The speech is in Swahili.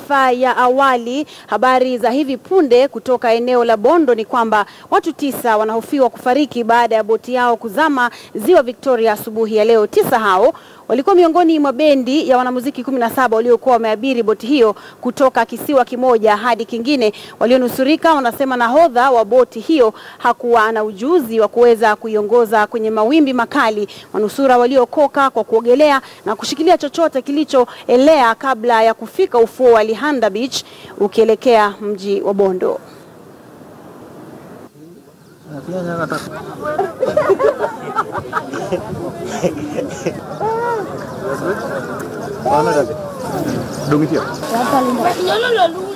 taarifa ya awali, habari za hivi punde kutoka eneo la Bondo ni kwamba watu tisa wanahofiwa kufariki baada ya boti yao kuzama ziwa Victoria asubuhi ya leo. Tisa hao walikuwa miongoni mwa bendi ya wanamuziki kumi na saba waliokuwa wameabiri boti hiyo kutoka kisiwa kimoja hadi kingine. Walionusurika wanasema nahodha wa boti hiyo hakuwa na ujuzi wa kuweza kuiongoza kwenye mawimbi makali. Manusura waliokoka kwa kuogelea na kushikilia chochote kilichoelea kabla ya kufika ufuo wa Lihanda Beach ukielekea mji wa Bondo. Dong itu ya?